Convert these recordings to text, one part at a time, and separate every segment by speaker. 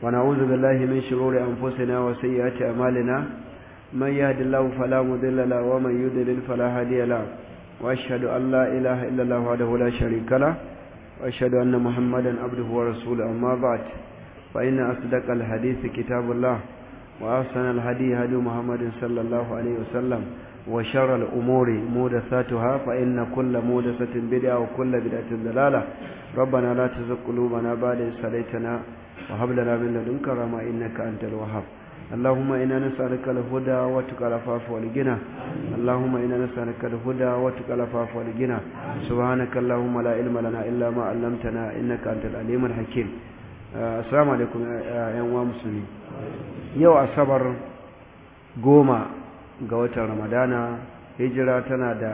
Speaker 1: ونعوذ بالله من شرور أنفسنا وسيئات أمالنا من يهد الله فلا مضل له ومن يضلل فلا هادي له وأشهد أن لا إله إلا الله وحده لا شريك له وأشهد أن محمدا عبده ورسوله أما بعد فإن أصدق الحديث كتاب الله وأحسن الهدي هدي محمد صلى الله عليه وسلم وشر الأمور مودثاتها فإن كل مودثة بدعة وكل بدعة ضلالة ربنا لا تزغ قلوبنا بعد إذ هديتنا وهب لنا من لدنك رحمة إنك أنت الوهاب اللهم إنا نسألك الهدى وتقى العفاف والغنى اللهم إنا نسألك الهدى وتقى العفاف والغنى سبحانك اللهم لا علم لنا إلا ما علمتنا إنك أنت العليم الحكيم السلام عليكم يا مسلمين yau asabar goma ga watan ramadana hijira tana da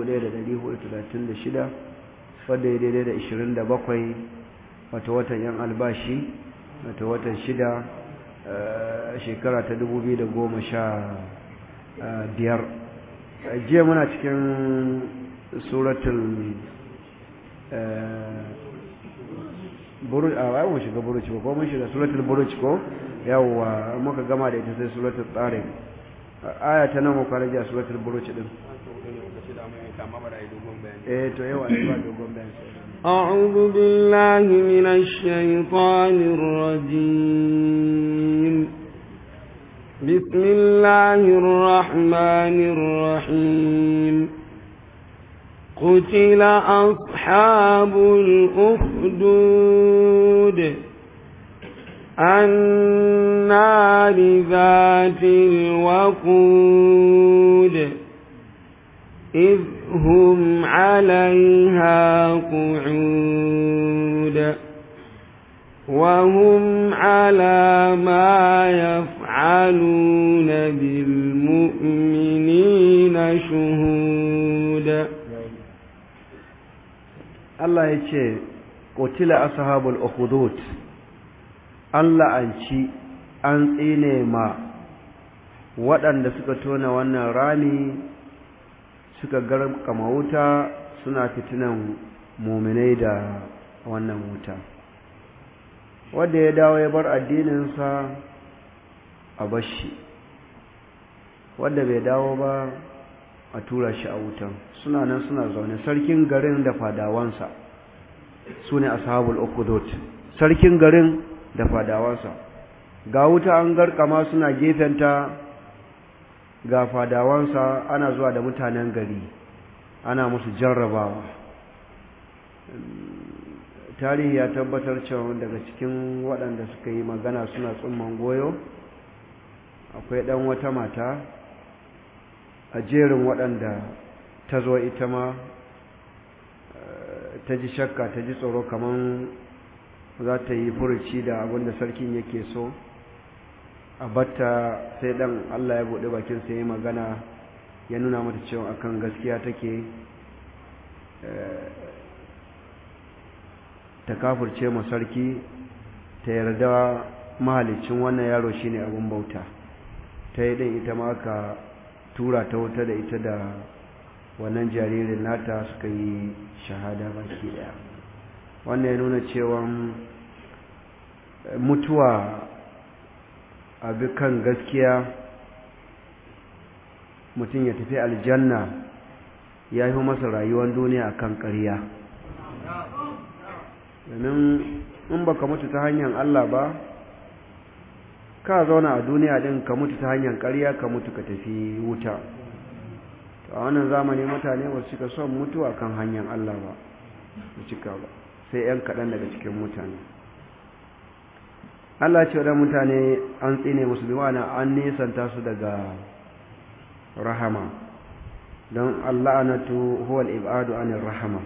Speaker 1: 1436 wadda ya daidai da 27 wata watan yan albashi wata watan shida shekara ta 2015 jiya muna cikin suratul buruj a bayan mun shiga buruj ko mun shiga suratul buruj ko yawwa muka gama da ita sai suratul tsarin aya ta nan muka rage suratul buruj din eh to yawa ne ba dogon bayani
Speaker 2: أعوذ بالله من الشيطان الرجيم بسم الله الرحمن الرحيم قتل أصحاب الأخدود النار ذات الوقود إذ هم عليها قعود وهم على ما يفعلون بالمؤمنين شهود
Speaker 1: الله يتشي قتل أصحاب الأخدود an la'anci an tsine ma waɗanda suka tona wannan rami suka garkama wuta suna fitinan muminai da wannan wuta wanda ya dawo ya bar addininsa a bashi wanda bai dawo ba a tura shi a wutan suna nan suna zaune sarkin garin da fadawansa su ne ashabul ukudut sarkin garin da fadawansa ga wuta an garkama suna gefenta ga fadawansa ana zuwa da mutanen gari ana musu jarrabawa tarihi ya tabbatar cewa daga cikin waɗanda suka yi magana suna tsumman goyo akwai ɗan wata mata a jerin waɗanda ta zo ita ma ta ji shakka ta ji tsoro kamar za ta yi furuci da abinda sarkin yake so a batta sai dan Allah ya buɗe bakin sai magana ya nuna mata cewa akan gaskiya take ta kafurce ma sarki ta yarda mahalicin wannan yaro shine abin bauta ta yi ɗin ita ma aka tura ta wuta da ita da wannan jaririn nata suka yi shahada baki ɗaya wannan ya nuna cewa mutuwa a kan gaskiya mutum ya tafi aljanna ya yi masa rayuwar duniya a kan ƙarya domin in baka mutu ta hanyar Allah ba ka zauna a duniya din ka mutu ta hanyar ƙarya ka mutu ka tafi wuta a wannan zamani mutane ba su cika son mutuwa kan hanyar Allah ba su cika ba sai 'yan kaɗan daga cikin mutane Allah ce da mutane an tsine musu bi ma'ana an nisanta su daga rahama don Allah anatu huwa al-ibadu anir rahama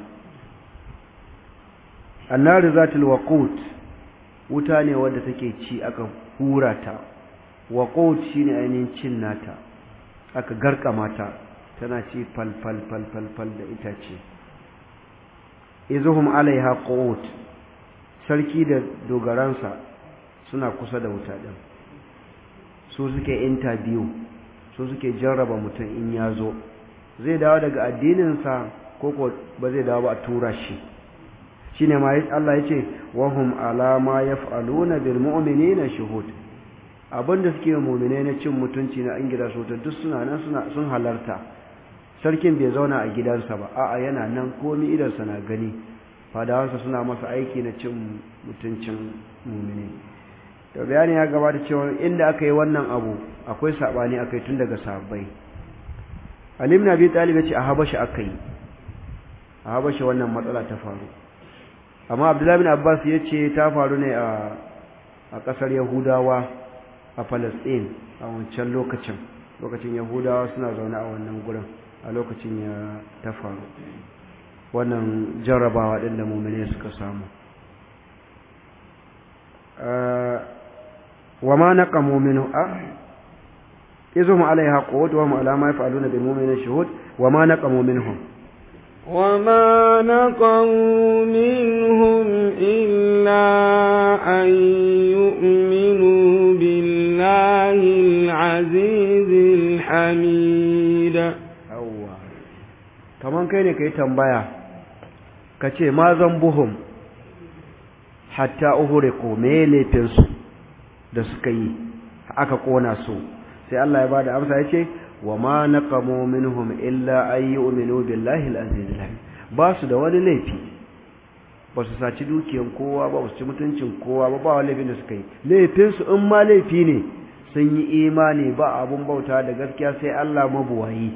Speaker 1: annar zatul waqut wuta ne wadda take ci aka hura ta waqut shine ainihin cin nata aka garkama ta tana ci fal fal fal fal fal da itace izuhum alaiha qu'ud sarki da dogaransa suna kusa da wuta din su suke interview su suke jarraba mutum in ya zo zai dawo daga addininsa ko ko ba zai dawo ba a tura shi shine ma Allah yace wa hum ala ma yaf'aluna bil mu'minina shuhud abinda suke mu'mine na cin mutunci na an gida su duk suna nan suna sun halarta sarkin bai zauna a gidansa ba a'a yana nan komai idansa na gani fadawansa suna masa aiki na cin mutuncin mu'mini to bayani ya gabata cewa inda aka yi wannan abu akwai sabani akai tun daga sahabbai Ali ibn Abi Talib ya ce a Habasha akai a Habasha wannan matsala ta faru amma Abdullah ibn Abbas ya ce ta faru ne a a kasar Yahudawa a Palestine a wancan lokacin lokacin Yahudawa suna zaune a wannan gurin a lokacin ya ta faru wannan jarrabawa din da mu'mine suka samu وما نقموا منه إذهم عليها قود وهم على ما يفعلون بالمؤمنين شهود وما نقموا منهم
Speaker 2: وما نقموا منهم إلا أن يؤمنوا بالله العزيز الحميد
Speaker 1: أوه كمان كيني كي تنبايا كتي ما ذنبهم حتى أهرقوا ميلي تنسوا da suka yi aka kona su sai Allah ya bada amsa yace wa ma naqamu minhum illa ay yu'minu billahi al-aziz al ba su da wani laifi ba su saci dukiyan kowa ba su ci mutuncin kowa ba ba wani laifin da suka yi laifin su in ma laifi ne sun yi imani ba abun bauta da gaskiya sai Allah mabuwayi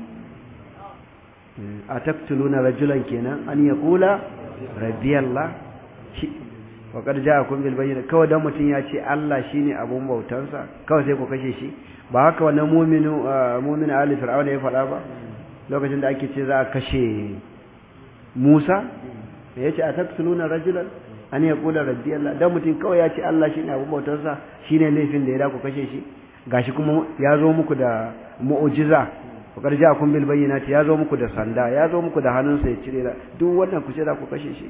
Speaker 1: ataktuluna rajulan kenan an yaqula rabbiyallah faƙar ja kun bil bayyana kawai dan mutum ya ce Allah shine abun bautansa kawai sai ku kashe shi ba haka wannan mu'minu mu'min ali fir'auna ya faɗa ba lokacin da ake ce za a kashe Musa ya ce ataktuluna rajulan an yaqula rabbi Allah dan mutum kawai ya ce Allah shine abun bautansa shine laifin da ya da ku kashe shi gashi kuma ya zo muku da mu'jiza faƙar ja kun bil bayyana ya zo muku da sanda ya zo muku da hannunsa ya cire duk wannan ku ce za ku kashe shi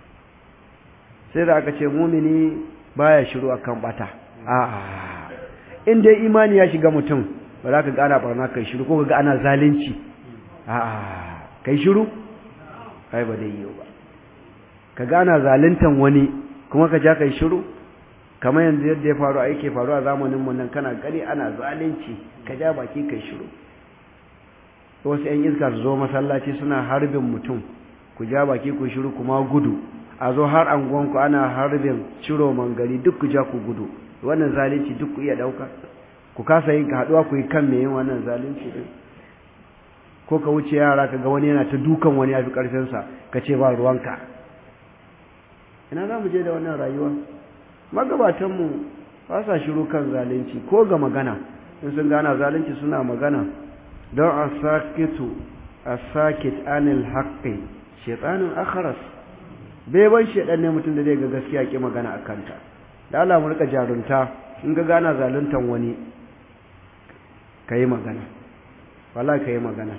Speaker 1: sai da aka ce mumini baya shiru akan bata a'a in dai imani ya shiga mutum ba za ka ga ana barna kai shiru ko ka ga ana zalunci a'a kai shiru kai ba dai yiwu ba ka ga ana zaluntan wani kuma ka ja kai shiru kamar yanzu yadda ya faru aike faru a zamanin mu nan kana gani ana zalunci ka ja baki kai shiru wasu 'yan iska su zo masallaci suna harbin mutum ku ja baki ku shiru kuma gudu a zo har anguwanku ana harbin ciro mangari duk ku ja ku gudu wannan zalunci duk ku iya dauka ku kasa yin haduwa ku yi kan me yin wannan zalunci din ko ka wuce yara ka ga wani yana ta dukan wani yafi karfin sa ka ce ba ruwanka ina za mu je da wannan rayuwa magabatan mu ba sa shiru kan zalunci ko ga magana in sun gana zalunci suna magana don asakitu asakit anil haqqi shaytanun akharas bai ban shedan ne mutum da zai ga gaskiya ki magana akan ta da Allah mu rika jarunta in ga gana zaluntan wani kai magana wallahi kai magana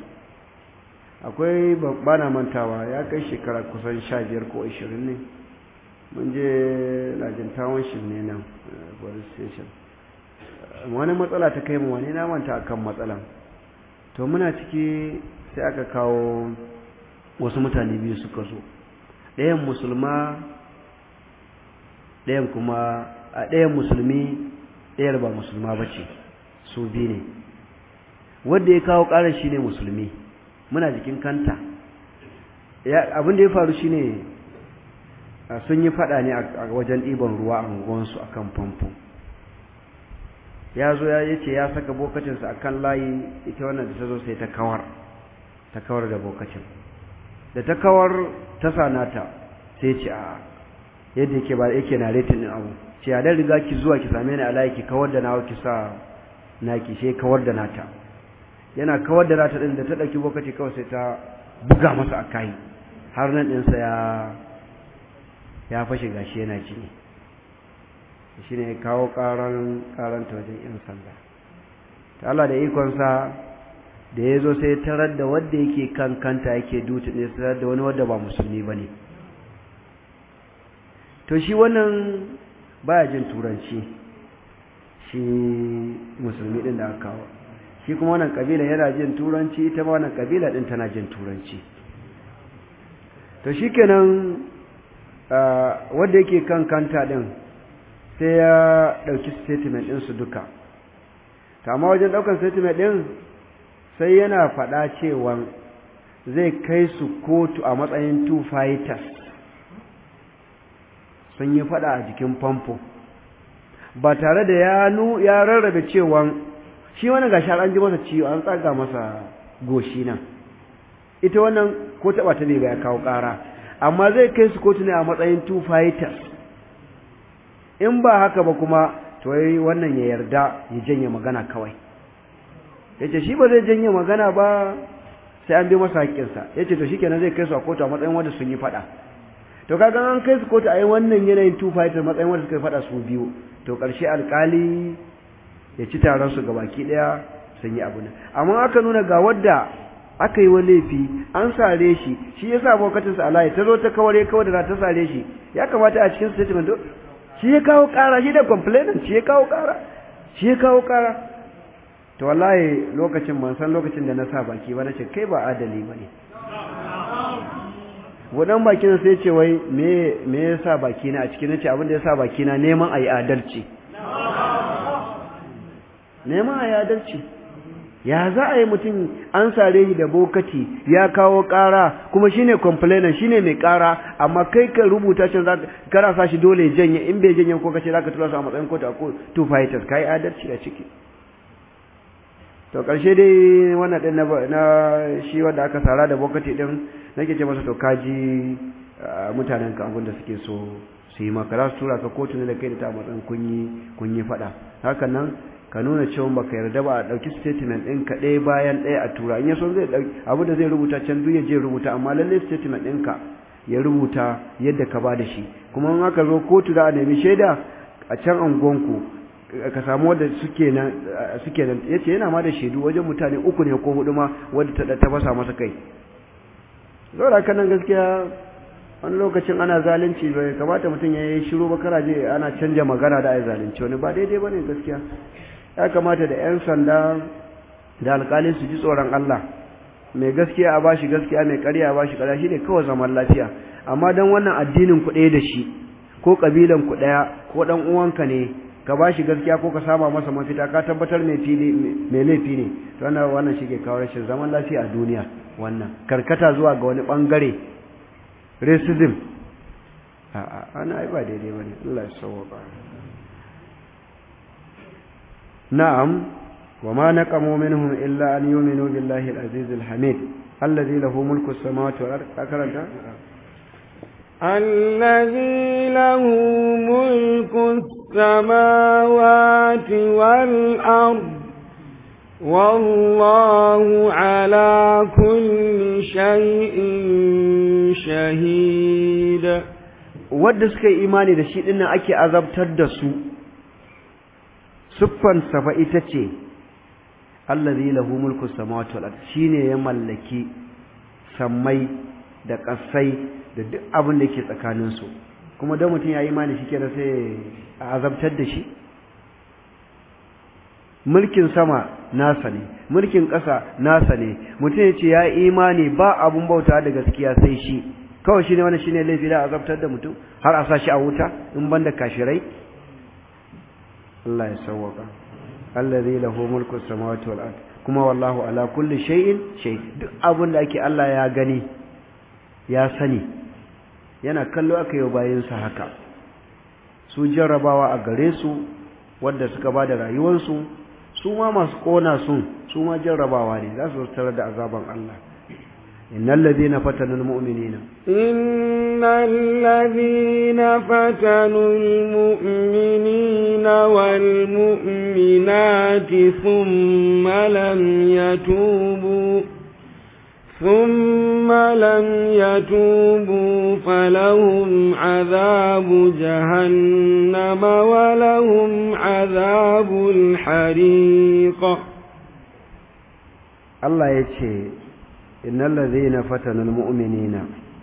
Speaker 1: akwai bana mantawa ya kai shekara kusan 15 ko 20 ne mun je lajintawan shi ne nan police station wani matsala ta kai mu wani na manta akan matsalan to muna ciki sai aka kawo wasu mutane biyu suka zo ɗayan musulma ɗayan kuma a ɗayan musulmi ɗayar ba musulma ba ce su biyu ne wanda ya kawo ƙarar shi ne musulmi muna jikin kanta abin da ya faru shi ne sun yi faɗa ne a wajen ɗiban ruwa a unguwansu a kan famfo ya zo ya ce ya saka bokacinsa a kan layi ita wannan da ta zo sai ta kawar ta kawar da bokacin da ta kawar ta sanata sai ce a yadda yake ba yake na retin din abu ce a dan riga ki zuwa ki same ni a layi ki kawar da nawa ki sa naki sai kawar da nata yana kawar da nata din da ta dauki bokaci kawai sai ta buga masa a kai har nan din sa ya ya fashe gashi yana jini shine ya kawo karan karan ta wajen yan sanda ta Allah da ikon sa da ya zo sai tarar da wadda yake kan kanta yake dutu ne tarar da wani wadda ba musulmi ba ne to shi wannan baya jin turanci shi musulmi din da aka kawo shi kuma wannan kabila yana jin turanci ita ma wannan kabila din tana jin turanci to shi kenan wanda yake kan kanta din sai ya ɗauki statement ɗinsu duka kama wajen ɗaukar statement ɗin sai yana faɗa cewa zai kai su kotu a matsayin two fighters sun yi faɗa a jikin famfo ba tare da ya nu ya rarrabe cewa shi wani gashi an ji masa ciwo an tsaga masa goshi nan ita wannan ko taɓa ta ne ga ya kawo ƙara amma zai kai su kotu ne a matsayin two fighters in ba haka ba kuma to yayi wannan ya yarda ya janye magana kawai yace shi ba zai janye magana ba sai an bi masa haƙƙinsa yace to shikenan zai kai su a kotu a matsayin wanda sun yi fada to kaga an kai su kotu a yi wannan yanayin two fighter matsayin wanda suka yi fada su biyu to ƙarshe alƙali ya ci taron su gabaki ɗaya sun yi abu ne amma aka nuna ga wadda aka yi wa laifi an sare shi shi ya sa abokacinsa a layi ta zo ta kaware kawai da ta sare shi ya kamata a cikin statement shi ya kawo kara shi da complainant shi ya kawo kara shi ya kawo kara to wallahi lokacin ban san lokacin da na sa baki ba na ce kai ba adali ba ne wadan baki na sai ce wai me me ya sa baki na a cikin nace abin da ya sa baki na neman ayi adalci neman ayi adalci ya za a yi mutum an sare shi da bokati ya kawo ƙara kuma shine complainant shine mai ƙara amma kai ka rubuta can za ka sa shi dole janye in bai janye ko kace zaka tura su a matsayin kotu a two fighters kai adalci a ciki to karshe dai wannan din na, na shi wanda aka sara da bokati din nake ce masa to kaji mutanen ka abin da suke so su yi maka za su tura ka kotu ne da kai da ta matsayin kunyi kunyi faɗa hakan nan ka nuna cewa baka yarda ba a ɗauki statement ɗinka ɗaya bayan ɗaya a tura in yaso zai ɗauki abu da zai rubuta can duk ya je rubuta amma lalle statement ɗinka ya rubuta yadda ka ba da shi kuma in aka zo kotu da a nemi shaida a can angonku ka samu wadda suke nan suke nan yace yana ma da shaidu wajen mutane uku ne ko hudu ma wadda ta ta fasa masa kai zaura kan nan gaskiya wani lokacin ana zalunci bai kamata mutum ya yi shiru ba karaje ana canja magana da ai zalunci wani ba daidai bane gaskiya ya kamata da 'yan sanda da alkalin su ji tsoron Allah mai gaskiya a bashi gaskiya mai ƙarya a bashi ƙarya shine kawai zaman lafiya amma dan wannan addinin ku ɗaya da shi ko kabilan ku ɗaya ko dan uwanka ne ka bashi gaskiya ko ka sama masa mafita ka tabbatar mai fili mai laifi ne to wannan wannan shi ke kawo rashin zaman lafiya a duniya wannan karkata zuwa ga wani bangare racism a'a ana ai ba daidai bane Allah ya sauka نعم وما نقموا منهم إلا أن يؤمنوا بالله العزيز الحميد الذي له ملك السماوات والأرض أكرمت
Speaker 2: الذي له ملك السماوات والأرض والله على كل شيء شهيد
Speaker 1: wadda suka yi imani da shi dinnan ake azabtar da su siffansa fa ita ce allazi lahu mulku samawati wal ard shine ya mallaki sammai da kasai da duk abin da yake tsakanin su kuma dan mutum yayi imani shi kenan sai a azabtar da shi mulkin sama nasa ne mulkin ƙasa nasa ne mutum ya ce ya imani ba abun bauta da gaskiya sai shi kawai shine wannan shine laifi da azabtar da mutum har a sa shi a wuta in banda kashirai Allah ya sawwaka allazi lahu mulku samawati wal ard kuma wallahu ala kulli shay'in shay duk abin da ake Allah ya gani ya sani yana kallo aka yi bayin sa haka su jarrabawa a gare su wanda suka bada rayuwarsu su ma masu kona sun su ma jarrabawa ne za su tarar da azaban Allah innal ladina fatanu almu'minina
Speaker 2: innal ladina fatanu almu'minina wal mu'minati thumma lam yatubu ثم لم يتوبوا فلهم عذاب جهنم ولهم عذاب الحريق
Speaker 1: الله يتشي إن الذين فتنوا المؤمنين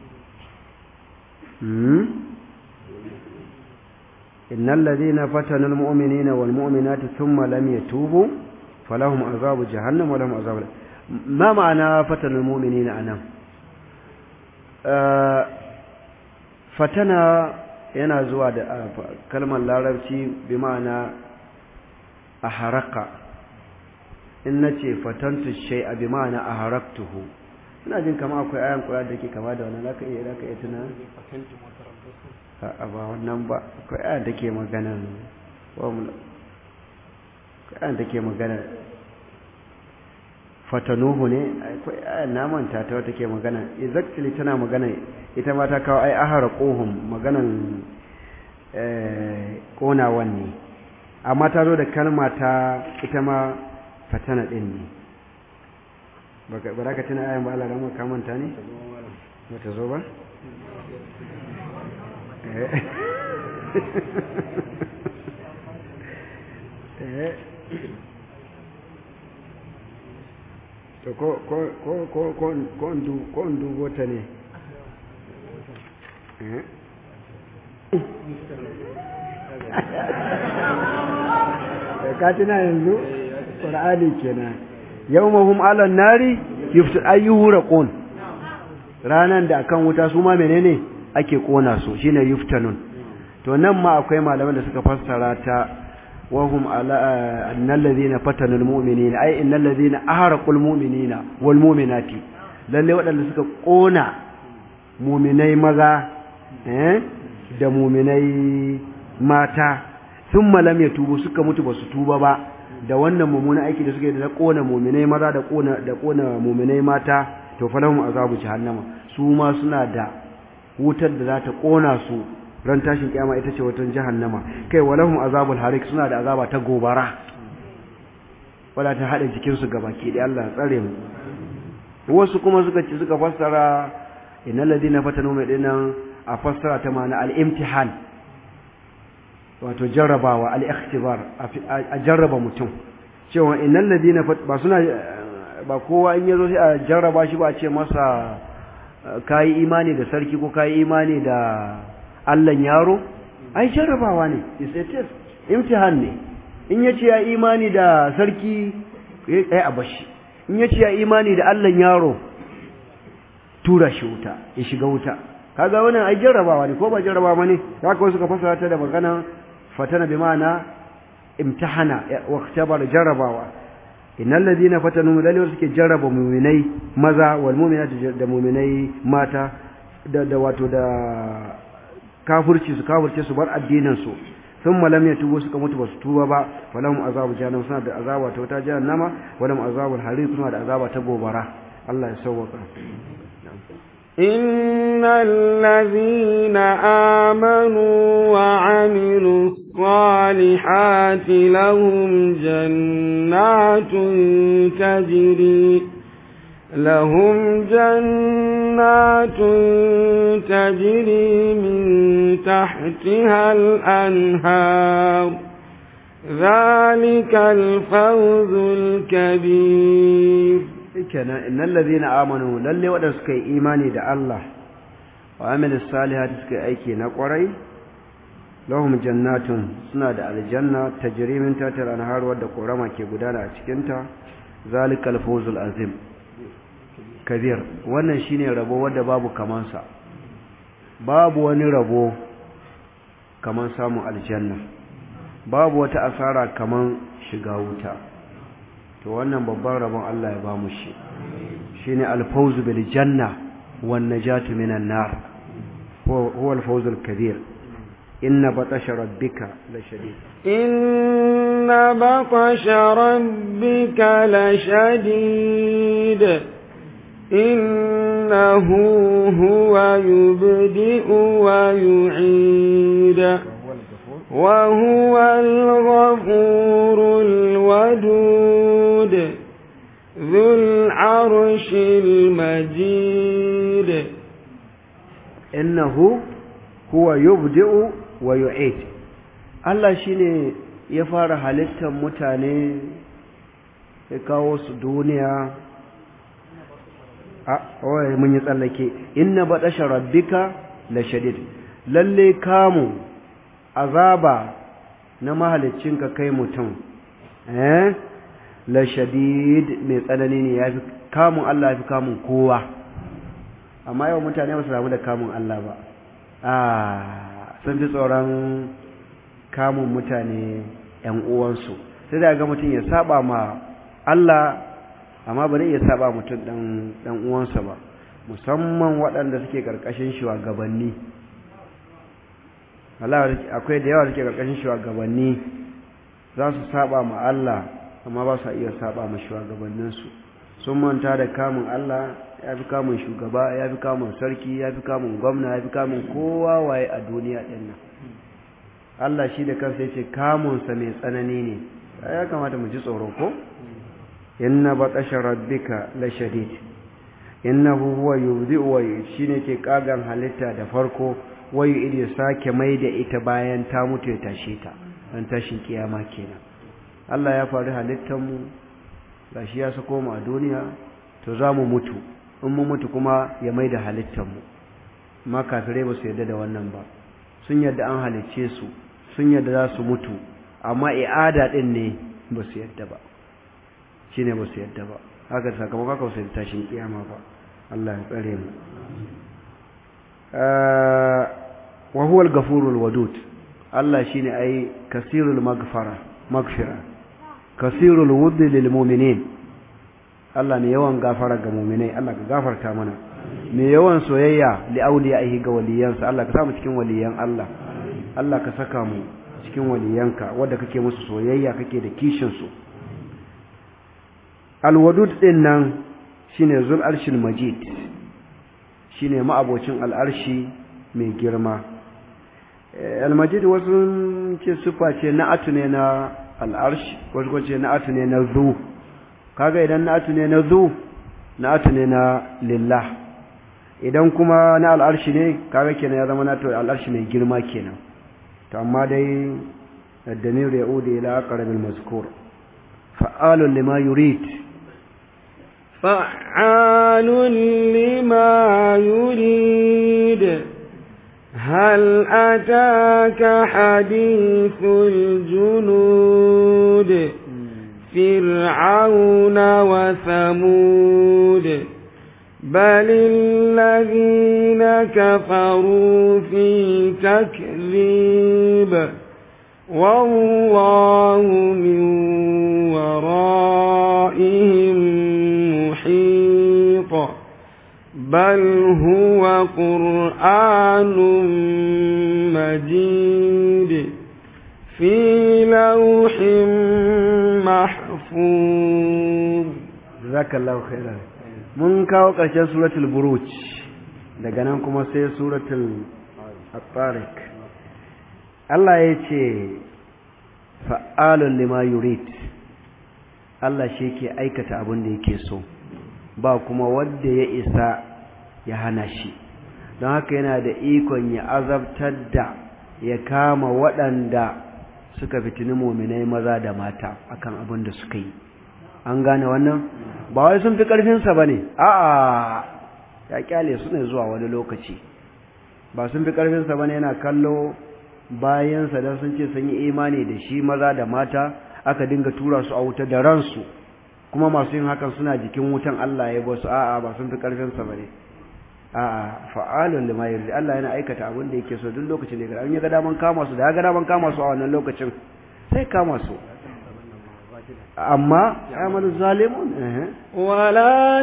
Speaker 1: إن الذين فتنوا المؤمنين والمؤمنات ثم لم يتوبوا فلهم عذاب جهنم ولهم عذاب ما معنى فتن المؤمنين أنا آه fatana yana zuwa da kalmar larabci bi ma'ana a haraka in na ce fatantu shai a bi ma'ana a haraktuhu ina jin kama akwai ayan kura da ke kama da wani za ka iya za ka iya tuna a ba wannan ba akwai ayan da ke magana akwai ayan da ke magana fatanuhu ne akwai ayan namanta ta wata ke magana exactly tana magana ita ma ta kawo ai ahara kohun maganan konawan ne amma ta zo da kalma ta ita ma fatana din ne ba za ka tuna ayan ba Allah ramar kamanta ne ba ta zo ba eh to ko ko ko ko ko ko ndu ko ndugo ta ne eh ka tuna yanzu qur'ani kenan yawmahum 'alan nari yuftu ayyuhu raqun ranan da akan wuta su ma menene ake kona su shine yuftanun to nan ma akwai malaman da suka fassara ta وهم على أن الذين فتنوا المؤمنين أي إن الذين أهرقوا المؤمنين والمؤمنات lalle waɗanda suka ƙona muminai maza da muminai mata sun malam ya tubu suka mutu ba su tuba ba da wannan mummunan aiki da suka yi da ƙona muminai maza da ƙona da ƙona muminai mata to falahum azabu jahannama su ma suna da wutar da za ta ƙona su ran tashin kiyama ita ce watan jahannama kai walahum azabul harik suna da azaba ta gobara wala ta hada jikin su gabaki da Allah ya tsare mu wasu kuma suka ci suka fassara innal ladina fatanu mai dinan a fassara ta ma'ana al-imtihan wato jarrabawa al-ikhtibar a jarraba mutum cewa innal ladina ba suna ba kowa in yazo sai a jarraba shi ba a ce masa kai imani da sarki ko kai imani da Allahn yaro ai jarrabawa ne is a test imtihan ne in yace ya imani da sarki eh a bashi in yace ya imani da Allahn yaro tura shi wuta ya shiga wuta kaga wannan ai jarrabawa ne ko ba jarrabawa ne haka wasu ka fasara ta da magana fatana bi ma'ana imtihana wa ikhtabara jarrabawa innal ladina fatanu dalil suke jarraba mu'minai maza wal mu'minati da mu'minai mata da da wato da kafirci su kafirce su bar addinin su sun malam ya tubo suka mutu basu tuba ba falahum azabu jahannam suna da azaba ta wata jahannama walahum azabul harir suna da azaba ta gobara Allah ya sauwaka
Speaker 2: إن الذين آمنوا وعملوا الصالحات لهم جنات تجري لهم جنات تجري من تحتها الأنهار ذلك الفوز الكبير
Speaker 1: kenan innal ladina amanu lalle wadanda suka yi imani da Allah wa amilus salihati suka yi aiki na kwarai lahum jannatun suna da aljanna tajri min tahtiha al-anhar wadda korama ke gudana a cikin ta zalikal fawzul azim kabir wannan shine rabo wanda babu kaman sa babu wani rabo kaman samun aljanna babu wata asara kaman shiga wuta to wannan babban rabon Allah ya bamu shi shine al-fawzu bil janna wan najatu minan nar huwa al-fawzul kabir inna batasha rabbika la shadid
Speaker 2: inna batasha rabbika la shadid innahu huwa yubdi'u wa yu'id وهو الغفور الودود ذو العرش المجيد
Speaker 1: إنه هو يبدئ ويعيد Allah shine ya fara halittar mutane ya kawo su duniya a wai mun yi tsallake inna baɗasha rabbika la shadid lalle kamu azaba na mahaliccinka kai mutum eh la shadid mai tsanani ne yafi kamun Allah yafi kamun kowa amma yau mutane ba su samu da kamun Allah ba a sun fi tsoron kamun mutane ‘yan uwansu sai da ga mutum ya saba ma Allah amma ba zai iya saba mutum ɗan uwansa ba musamman waɗanda suke ƙarƙashin shugabanni akwai da yawa suke ƙarƙashin shugabanni za su saba ma Allah amma ba su iya saba ma shugabanninsu sun manta da kamun Allah ya fi kamun shugaba ya fi kamun sarki ya fi kamun gwamna ya fi kamun kowa waye a duniya ɗin nan Allah shi da kansa ya ce kamunsa mai tsanani ne ya kamata mu ji tsoro ko inna batasha rabbika la shadid innahu huwa yubdi'u wa shine ke kagan halitta da farko wayu idi sake mai da ita bayan ta mutu ya tashe ta dan tashin kiyama kenan Allah ya faru halittar mu gashi ya sako mu a duniya to za mu mutu in mu mutu kuma ya mai da halittar mu amma kafirai ba su yarda da wannan ba sun yarda an halicce su sun yarda za su mutu amma i'ada din ne ba su yarda ba shine ba su yarda ba haka sakamakon haka su tashin kiyama ba Allah ya tsare mu wa huwa al-ghafurul wadud Allah shine ai kasirul maghfara maghfira kasirul wudd lil mu'minin Allah ne yawan gafara ga mu'minai Allah ka gafarta mana me yawan soyayya li awliyaihi ga waliyansa Allah ka sa mu cikin waliyan Allah Allah ka saka mu cikin waliyanka wanda kake musu soyayya kake da kishin su alwadud din nan shine zul arshil majid shine ma'abocin al'arshi mai girma al-majid wasu ce sufa ce na'atu ne na al'arshi wasu kuma ce na'atu ne na zu kaga idan na'atu ne na zu na'atu ne na lillah idan kuma na al'arshi ne kaga kenan ya zama na to al'arshi mai girma kenan to amma dai الدمير يعود إلى أقرب المذكور فعال لما يريد
Speaker 2: فعال لما يريد هل أتاك حديث الجنود فرعون وثمود بل الذين كفروا في تكذيب والله من ورائهم محيط بل هو قرآن مجيد في لوح محفوظ
Speaker 1: جزاك الله خيرا mun kawo ƙarshen suratul buruj daga nan kuma sai suratul at-tariq Allah ya ce fa'alun lima yurid Allah shi ke aikata abin da yake so ba kuma wanda ya isa ya hana shi don haka yana da ikon ya azabtar da ya kama waɗanda suka fitini muminai maza da mata akan abin da suka yi an gane wannan ba wai sun fi ƙarfinsa ba ne a'a ya kyale su ne zuwa wani lokaci ba sun fi ƙarfinsa ba ne yana kallo bayansa don sun ce sun yi imani da shi maza da mata aka dinga tura su a wuta da ransu kuma masu yin hakan suna jikin wutan Allah ya basu a'a ba sun fi ƙarfinsa ba ne a'a fa'alun lima yarda Allah yana aikata abin da yake so duk lokacin da ya ga daman kama su da ya ga daman kama su a wannan lokacin sai kama su أما عمل الظالمون
Speaker 2: ولا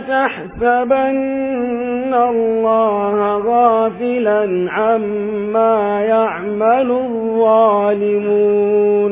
Speaker 2: تحسبن الله غافلا عما يعمل الظالمون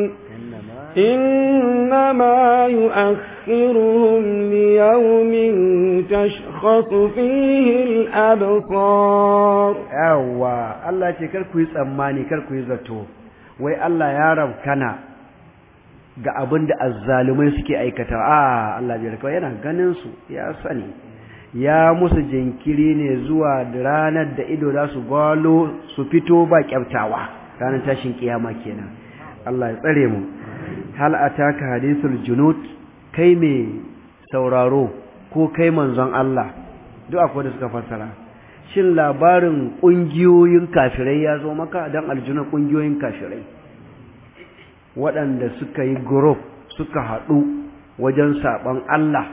Speaker 2: إنما يؤخرهم ليوم تشخص فيه الأبصار
Speaker 1: أوا الله يقول كويس أماني كويس زتو وي الله يا رب كنا ga abin da azzalumai suke aikata a Allah bai rikawa yana ganin su ya sani ya musu jinkiri ne zuwa ranar da ido za su gwalo su fito ba kyaftawa ranar tashin kiyama kenan Allah ya tsare mu hal ataka hadithul junud kai me sauraro ko kai manzon Allah duk akwai da suka fassara shin labarin kungiyoyin kafirai ya zo maka dan aljuna kungiyoyin kafirai waɗanda suka yi group suka haɗu wajen saɓon Allah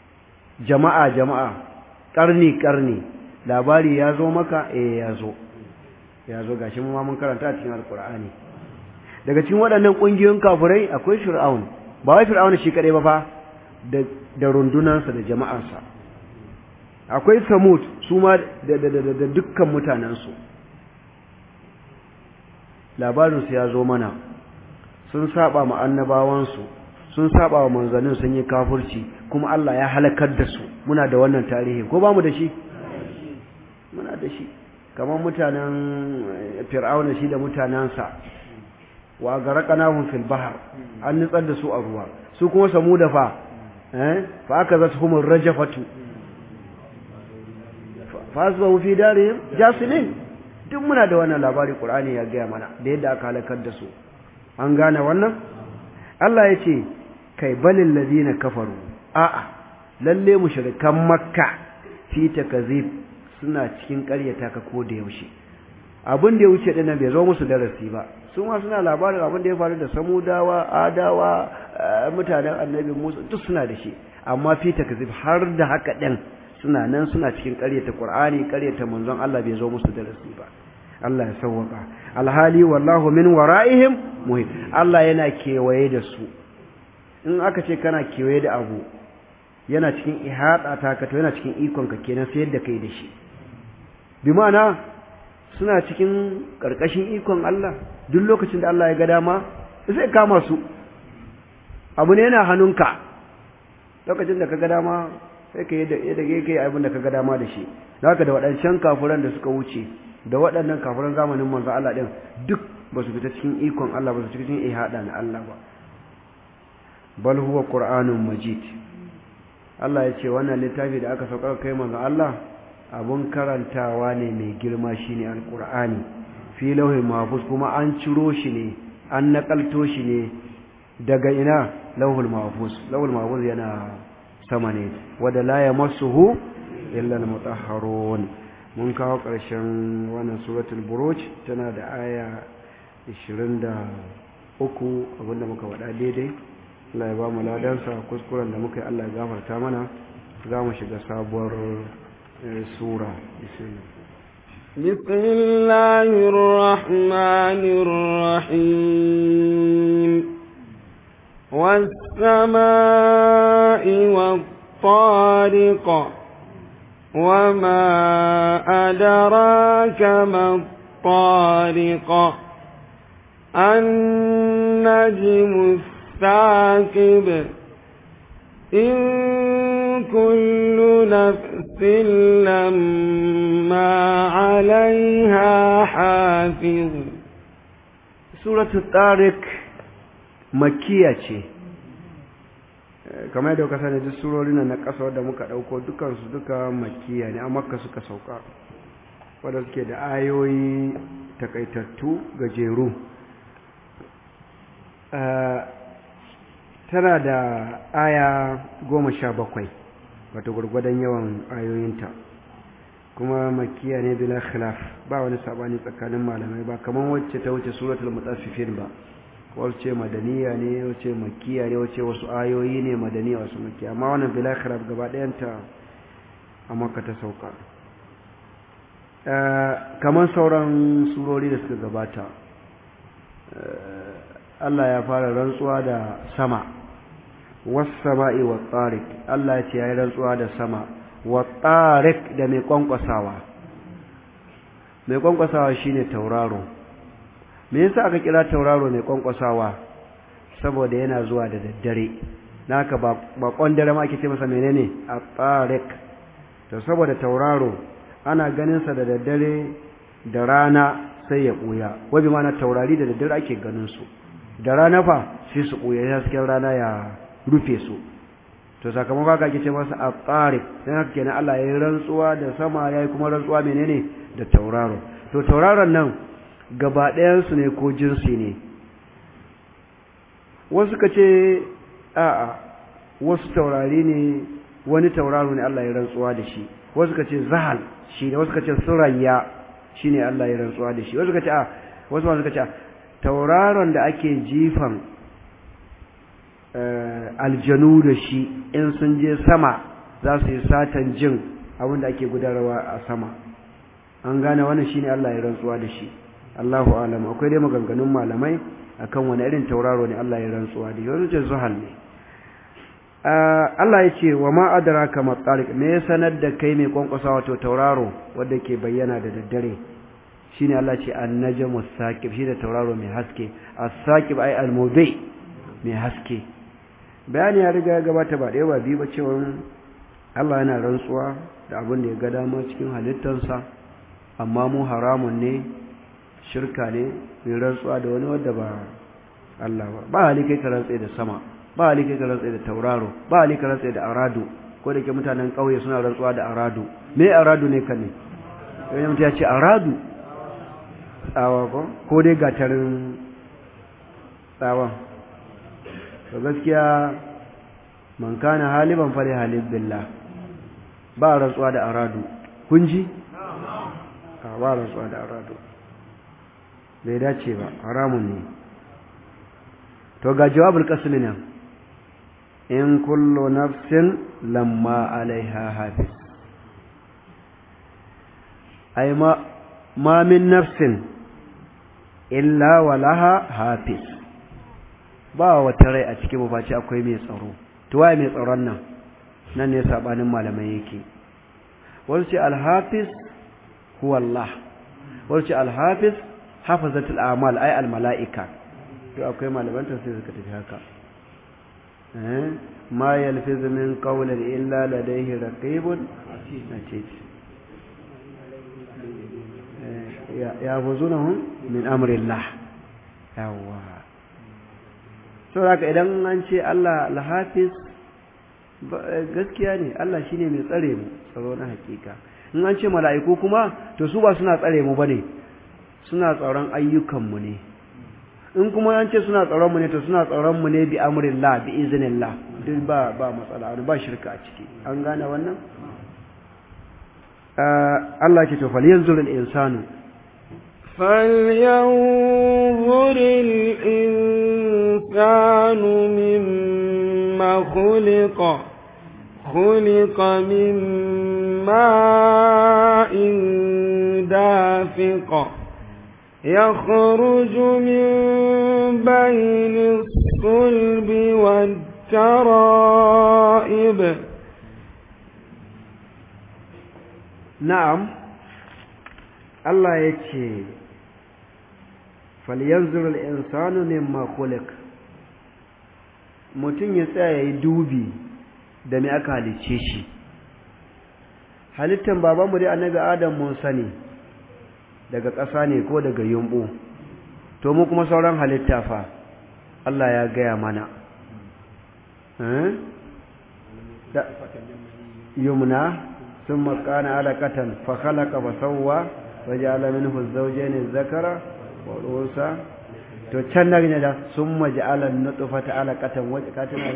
Speaker 1: jama'a jama'a ƙarni ƙarni labari ya zo maka eh ya zo ya zo gashi mu ma mun karanta a cikin alqur'ani daga cikin waɗannan ƙungiyoyin kafirai akwai fir'aun ba wai fir'aun shi kadai ba fa da da rundunansa da jama'arsa akwai samud su ma da da da dukkan mutanensu labarinsu ya zo mana sun saba ma annabawansu sun saba wa manzannin sun yi kafirci kuma Allah ya halakar da su muna da wannan tarihi ko ba mu da shi muna da shi kamar mutanen fir'auna shi da mutanensa wa garaqnahum fil bahr an nitsar da su a ruwa su kuma samuda fa eh fa aka zata humur rajafatu fa asbahu fi darihim jasimin duk muna da wannan labari qur'ani ya gaya mana da yadda aka halakar da su an gane wannan Allah ya ce kai balil ladina kafaru a'a lalle mushrikan makka fi takazib suna cikin ƙaryata ka ko da yaushe abin da ya wuce din nan bai zo musu darasi ba su ma suna labarin abin da ya faru da samudawa adawa mutanen annabi musa duk suna da shi amma fi takazib har da haka din suna nan suna cikin ƙaryata qur'ani ƙaryata manzon Allah bai zo musu darasi ba Allah ya sauwaka alhali wallahu min wara'ihim muhit Allah yana kewaye da su in aka ce kana kewaye da abu yana cikin ihada ta ka to yana cikin ikon ka kenan sai yadda kai da shi bi ma'ana suna cikin karkashin ikon Allah duk lokacin da Allah ya ga dama sai kama su abu ne yana hannunka lokacin da ka ga dama sai ka yadda yadda kai abin da ka ga dama da shi haka da waɗancan kafuran da suka wuce da waɗannan kafiran zamanin manzo Allah ɗin duk ba su fita cikin ikon Allah ba su fita cikin ihada na Allah ba bal huwa qur'anun majid Allah ya ce wannan littafi da aka saukar kai manzo Allah abun karantawa ne mai girma shine alqur'ani fi lauhin mahfuz kuma an ciro shi ne an nakalto shi ne daga ina lauhul mahfuz lauhul mahfuz yana sama ne wada la yamassuhu illa al-mutahharun mun kawo ƙarshen wannan suratul buruj tana da aya 23 abinda muka faɗa daidai Allah ya ba mu ladansa kuskuren da muka yi Allah ya gafarta mana za mu shiga sabuwar sura
Speaker 2: بسم الله الرحمن الرحيم والسماء والطارق وما أدراك ما الطارق النجم الثاقب إن كل نفس لما عليها حافظ
Speaker 1: سورة الطارق مكية kamar yadda ka sani duk surorin na ƙasa da muka ɗauko dukansu duka makiya ne a makka suka sauka wadda suke da ayoyi takaitattu gajeru tana da aya goma sha bakwai wato gwargwadon yawan ayoyinta kuma makiya ne bila khilaf ba wani sabani tsakanin malamai ba kamar wacce ta wuce suratul mutaffifin ba wace madaniya ne wace makiya ne wace wasu ayoyi ne madaniya wasu makiya amma wannan bila khilaf gaba ɗayanta a makka ta sauka kamar sauran surori da suka gabata Allah ya fara rantsuwa da sama was-sama'i wat-tariq Allah ya ce yayi rantsuwa da sama wat-tariq da mai kwankwasawa mai kwankwasawa shine tauraro me yasa aka kira tauraro mai kwankwasawa saboda yana zuwa da daddare naka ba ba kwandare ma ake ce masa menene at-tariq to saboda tauraro ana ganin sa da daddare da rana sai ya buya wabi ma na taurari da daddare ake ganin su da rana fa sai su buya hasken rana ya rufe su to sakamakon haka ake ce masa at-tariq dan haka kenan Allah ya yi rantsuwa da sama yayi kuma rantsuwa menene da tauraro to tauraron nan gaba ɗayansu ne ko jinsi ne wasu ka ce a'a wasu taurari ne wani tauraro ne Allah ya rantsuwa da shi wasu ka ce zahal shi ne wasu ka ce surayya shi ne Allah ya rantsuwa da shi wasu ka ce a wasu masu ka ce tauraron da ake jifan aljanu da shi in sun je sama za su yi satan jin abin da ake gudanarwa a sama an gane wannan shine Allah ya rantsuwa da shi Allahu alam akwai dai maganganun malamai akan wani irin tauraro ne Allah ya rantsuwa da yanzu ce zuhal ne Allah ya ce wa ma adraka matariq me ya sanar da kai mai kwankwasa wato tauraro wanda ke bayyana da daddare shine Allah ce an-najmu saqib shi da tauraro mai haske as-saqib ay al-mudi mai haske bayani ya riga ya gabata ba ɗaya ba biyu ba cewa Allah yana rantsuwa da abin da ya ga dama cikin halittarsa amma mu haramun ne shirka ne mai rantsuwa da wani wadda ba Allah ba ba hali kai ka rantsa da sama ba hali kai ka rantsa da tauraro ba hali ka rantsa da aradu ko da ke mutanen ƙauye suna rantsuwa da aradu me aradu ne kan ne wani mutum ya ce aradu tsawa ko ko dai gatarin tsawon to gaskiya man kana haliban fali halib billah ba rantsuwa da aradu kun ji ba rantsuwa da aradu bai dace ba haramun ne to ga jawabul qasmi nan in kullu nafsin lamma alaiha hafiz ay ma ma min nafsin illa walaha hafiz ba wata rai a cikin mafaci akwai mai tsaro to waye mai tsaron nan nan ne sabanin malamai yake wasu ce alhafiz huwa Allah wasu ce alhafiz hafazatul a'mal ay al mala'ika to akwai malaman tafsir suka tafi haka eh ma yalfiz min qawlin illa ladayhi raqibun atid ya yafuzunahum min amri Allah yawa so haka idan an ce Allah al-hafiz gaskiya ne Allah shine mai tsare mu tsaro na hakika in an ce mala'iku kuma to su ba suna tsare mu bane suna tsaron ayyukanmu ne in kuma an ce suna tsaron mu ne to suna tsaron mu ne bi amrillah bi iznillah duk ba ba matsala ba shirka a ciki an gane wannan Allah ke to fal yanzur al insanu
Speaker 2: فلينظر الإنسان مما خلق خلق من ماء دافق يخرج من بين الصلب والترائب
Speaker 1: نعم الله يتشي فلينظر الإنسان مما خلق mutum ya tsaya ya yi dubi da me aka halicce shi halittan babanmu dai annabi adam mun sani daga ƙasa ne ko daga yumbu to mu kuma sauran halitta fa Allah ya gaya mana yumna sun makana alaƙatan fa khalaqa fa sawwa wa ja'ala minhu az-zawjayn az-zakara wa al-unsa to can nan ne da summa ja'ala an-nutfata alaqatan wa katana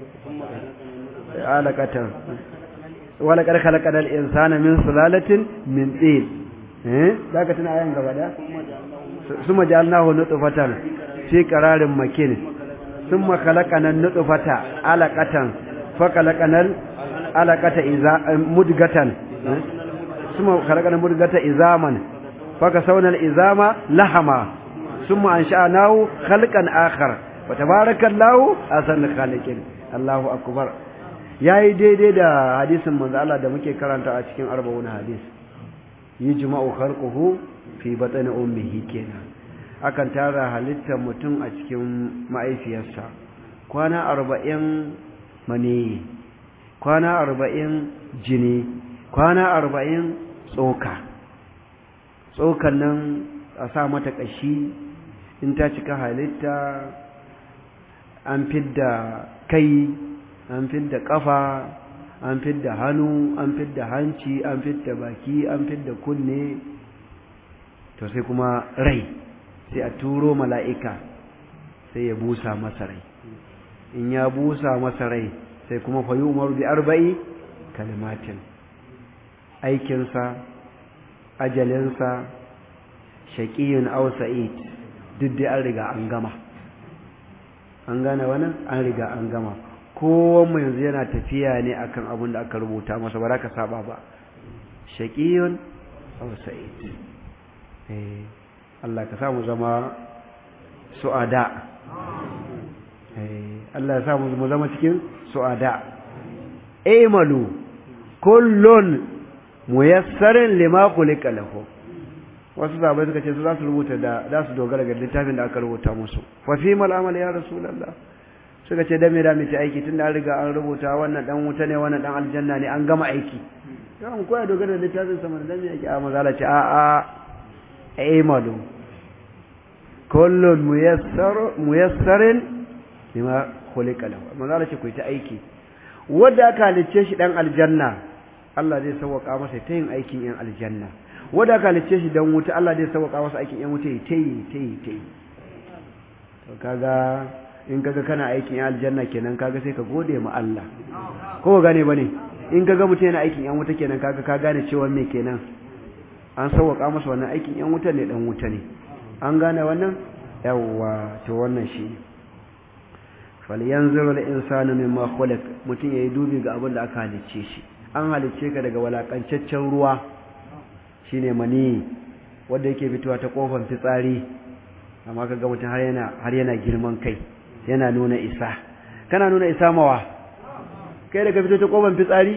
Speaker 1: alaqatan wa laqad khalaqana al-insana min sulalatin min tin eh zaka tuna ayan gaba da summa ja'alnahu nutfatan fi qararin makin summa khalaqana an-nutfata alaqatan fa khalaqana alaqata iza mudgatan summa khalaqana mudgata izaman fa kasawna al-izama lahama ثم أنشأناه خلقا آخر وتبارك الله أحسن الخالقين الله أكبر yayi daidai da hadisin manzo Allah da muke karanta a cikin arba'un hadis yujma'u khalquhu fi batni ummihi kenan akan tara halittar mutum a cikin ma'aifiyarsa kwana arba'in mani kwana arba'in jini kwana arba'in tsoka tsokan nan a sa mata ƙashi in ta cika halitta an fidda kai an fidda ƙafa an fidda hannu an fidda hanci an fidda baki an fidda kunne to sai kuma rai sai a turo mala'ika sai ya busa masa rai in ya busa masa rai sai kuma fayi umaru bi arba'i kalimatin aikinsa ajalinsa shaƙiyun aw sa'id duk dai an riga an gama an gane wannan an riga an gama kowanne yanzu yana tafiya ne akan abin da aka rubuta masa ba za ka saba ba shaqiyun aw sa'id eh Allah ka samu zama su'ada eh Allah ya samu mu zama cikin su'ada aymalu kullun muyassarin lima khuliqa lahu wasu zabai suka ce su za su rubuta da za su dogara ga littafin da aka rubuta musu fa fi mal amal ya rasulullah suka ce dame da mace aiki tunda an riga an rubuta wannan dan wuta ne wannan dan aljanna ne an gama aiki kan koya dogara da littafin sa man dan yake a mazala ce a a aymalu kullun muyassar muyassarin lima khuliqa lahu mazala ce ku ta aiki wanda aka halicce shi dan aljanna Allah zai sauwaka masa ta yin aikin yan aljanna wanda aka halicce shi dan wuta Allah zai sauwaka masa aikin yan wuta ta yi ta yi ta yi to kaga in kaga kana aikin yan aljanna kenan kaga sai ka gode ma Allah ko gane bane in kaga mutum yana aikin yan wuta kenan kaga ka gane cewa me kenan an sauwaka masa wannan aikin yan wuta ne dan wuta ne an gane wannan yawwa to wannan shi falyanzuru al-insanu mimma khuliq mutum yayi dubi ga abin da aka halicce shi an halicce ka daga walakancaccen ruwa shine mani wanda yake fitowa ta kofar fitsari amma kaga mutum har yana har yana girman kai yana nuna isa kana nuna isa mawa kai daga fito ta kofar fitsari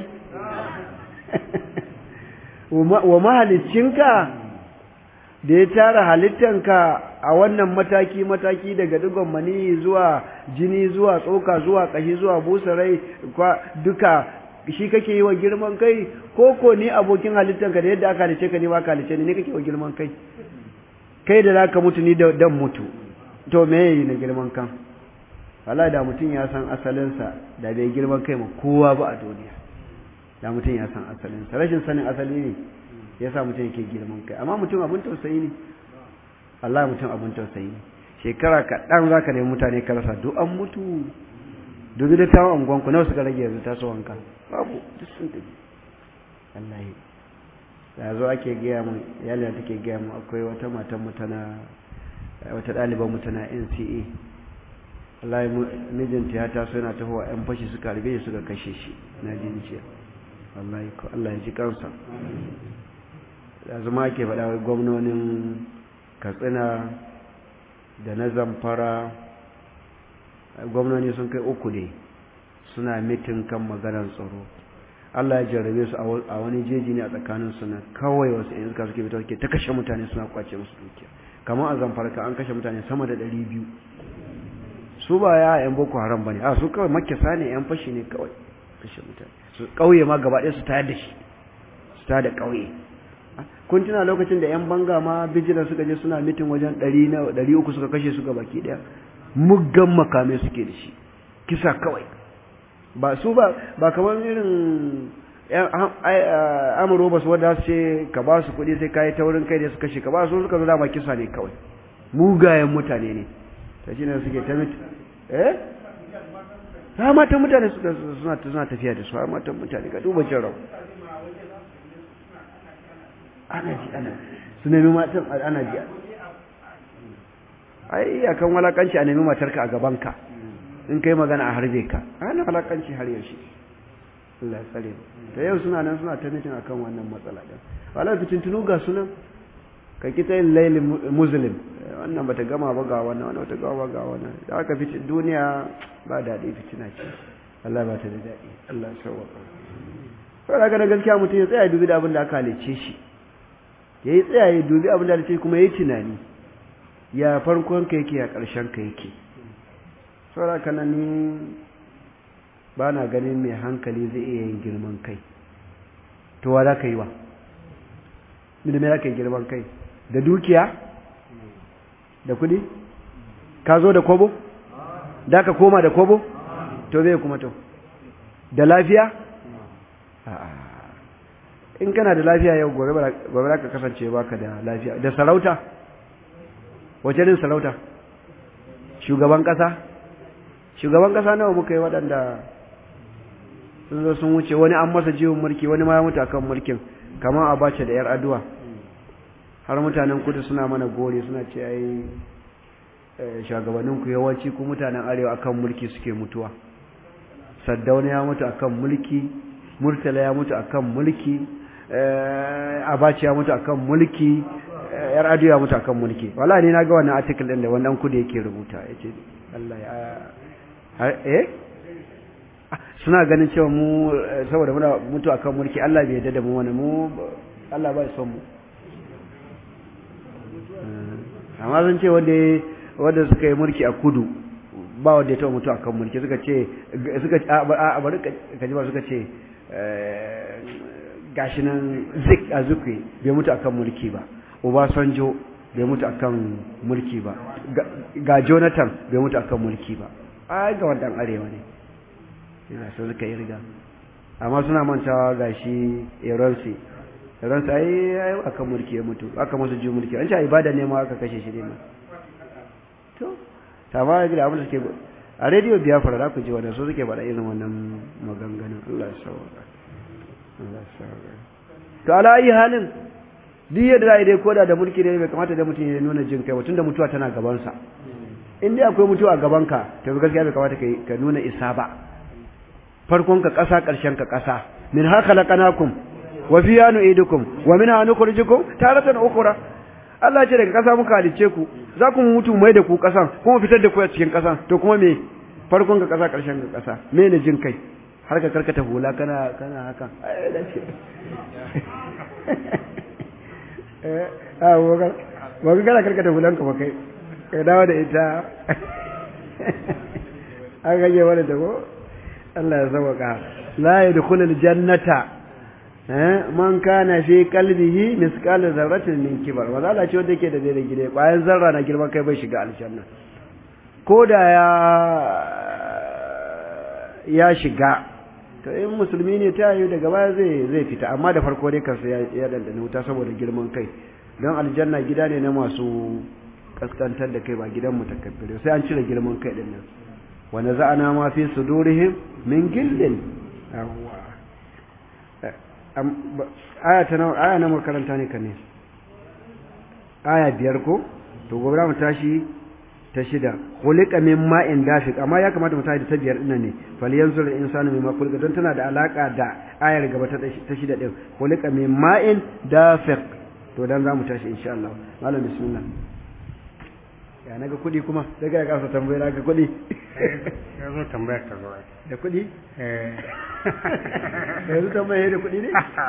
Speaker 1: wa mahaliccinka da ya tara halittanka a wannan mataki mataki daga digon mani zuwa jini zuwa tsoka zuwa kashi zuwa busarai duka shi kake yi wa girman kai ko ko ni abokin halittanka da yadda aka halice ka ne ba ka halice ni ne kake wa girman kai kai da zaka mutu ni da dan mutu to me yayi na girman kan wallahi da mutum ya san asalinsa da bai girman kai ma kowa ba a duniya da mutum ya san asalinsa rashin sanin asali ne ya sa mutum yake girman kai amma mutum abin tausayi ne Allah mutum abin tausayi ne shekara kaɗan za ka nemi mutane ka rasa duk an mutu dubi da tawon angonku nawa suka rage yanzu taso wanka babu duk sun tafi wallahi da zo ake gaya mu yalina take gaya mu akwai wata matan mu tana wata ɗaliban mu tana NCA wallahi mijinta ya taso yana tahowa yan fashi suka harbe suka kashe shi na jin jiya wallahi ko Allah ya ji kansa da zama ake faɗa wai gwamnonin katsina da na zamfara gwamnoni sun kai uku ne suna mitin kan maganar tsaro Allah ya jarrabe su a wani jeji ne a tsakanin su na kawai wasu yan iska suke fita suke ta kashe mutane suna kwace musu dukiya kamar a zamfara ka an kashe mutane sama da ɗari biyu su ba ya yan boko haram bane a su kawai makisa ne yan fashi ne kawai kashe mutane su kauye ma gaba ɗaya su tayar da shi su tayar da kauye kun tuna lokacin da yan banga ma bijira suka je suna mitin wajen ɗari na ɗari uku suka kashe su baki ɗaya muggan makamai suke da shi kisa kawai ba su ba ba kamar irin amuro ba su wadda su ce ka ba su kuɗi sai kayi taurin kai da su kashe ka ba su suka zo dama kisa ne kawai mugayen mutane ne ta shi ne suke ta mitin eh ha matan mutane suka suna suna tafiya da su ha matan mutane ka duba jarau ana ji ana su nemi matan ana ji ai akan walakanci a nemi matarka a gabanka in kai magana a harbe ka ana walakanci har yaushe Allah ya tsare to yau suna nan suna ta mitin akan wannan matsala din wala fitintunu ga sunan ka kita yin laili muslim wannan bata gama ba ga wannan wannan bata gama ba ga wannan da aka fitin duniya ba daɗi fitina ce Allah ba ta da daɗi Allah ya sauwaka sai daga na gaskiya mutum ya tsaya dubi da abin da aka halice shi yayi tsaya ya dubi abin da halice kuma yayi tunani ya farkon ka yake ya ƙarshen ka yake saboda kana ni ba na ganin mai hankali zai iya yin girman kai to wa za ka yi wa da me za ka yi girman kai da dukiya da kudi ka zo da kobo da ka koma da kobo to zai kuma to da lafiya in kana da lafiya yau gobe za ka kasance baka da lafiya da sarauta wace irin sarauta shugaban kasa shugaban kasa nawa muka yi waɗanda sun zo sun wuce wani an masa jiwon mulki wani ma ya mutu akan mulkin kamar a bace da yar aduwa har mutanen kudu suna mana gori suna ce ai shugabannin ku yawanci ku mutanen arewa akan mulki suke mutuwa saddauna ya mutu akan mulki murtala ya mutu akan mulki abaci ya mutu akan mulki yar ado ya mutu akan mulki wala ne na ga wannan article din da wannan kudi yake rubuta yace Allah ya eh suna ganin cewa mu saboda muna mutu akan mulki Allah bai yarda da mu wani mu Allah ba son mu amma sun ce wanda wanda suka yi mulki a kudu ba wanda ya taɓa mutu akan mulki suka ce suka a bari ka ji ba suka ce gashi nan zik a zukwe bai mutu akan mulki ba Obasanjo bai mutu akan mulki ba ga Jonathan bai mutu akan mulki ba ai ga wannan arewa ne ina so suka yi riga amma suna mantawa gashi Eronsi Eronsi ai ai akan mulki ya mutu aka masa ji mulki an ce ibada ne ma aka kashe shi ne ma to ta ba ga abin da suke a rediyo Biafra da ku ji wannan so suke faɗa irin wannan maganganun Allah ya sauka Allah ya sauka to ala ayi halin duk yadda za a yi dai koda da mulki ne bai kamata da mutum ya nuna jin kai tunda mutuwa tana gabansa in dai akwai mutuwa a gabanka to gaskiya bai kamata ka nuna isa ba farkon ka ƙasa ƙarshen ka ƙasa min ha khalaqnakum wa fiha nu'idukum wa minha nukhrijukum taratan ukhra Allah ce daga ƙasa muka halice ku za ku mutu mai da ku ƙasan kuma fitar da ku a cikin ƙasan to kuma me farkon ka ƙasa ƙarshen ka ƙasa me ne jin kai har ka karkata hula kana kana haka ai da ce a waka gana karkata hulanka ba kai kai dawo da ita an gaje wani da ko Allah ya sauka la yadkhulul jannata man kana fi qalbihi misqal zarratin min kibar wanda Allah ce wanda yake da daidai gida bayan zarra na girman kai bai shiga aljanna ko da ya ya shiga to in musulmi ne ta yi daga baya zai zai fita amma da farko dai kansa ya ya dandana wuta saboda girman kai don aljanna gida ne na masu kaskantar da kai ba gidan mutakabbire sai an cire girman kai din nan wa naza'ana ma fi sudurihim min gillin yawwa aya ta nawa aya na makaranta ne kan ne aya biyar ko to gobe mu tashi ta shida khuliqa min ma'in dafiq amma ya kamata mu tashi da ta biyar dinnan ne falyanzur insanu mimma khuliqa don tana da alaka da ayar gaba ta ta shida din khuliqa min ma'in dafiq to dan zamu tashi insha Allah malam bismillah ya naga kudi kuma daga ya kasa tambayar naga kudi
Speaker 3: ya zo tambayar ta zo
Speaker 1: da kudi
Speaker 3: eh
Speaker 1: yanzu tambayar da kudi ne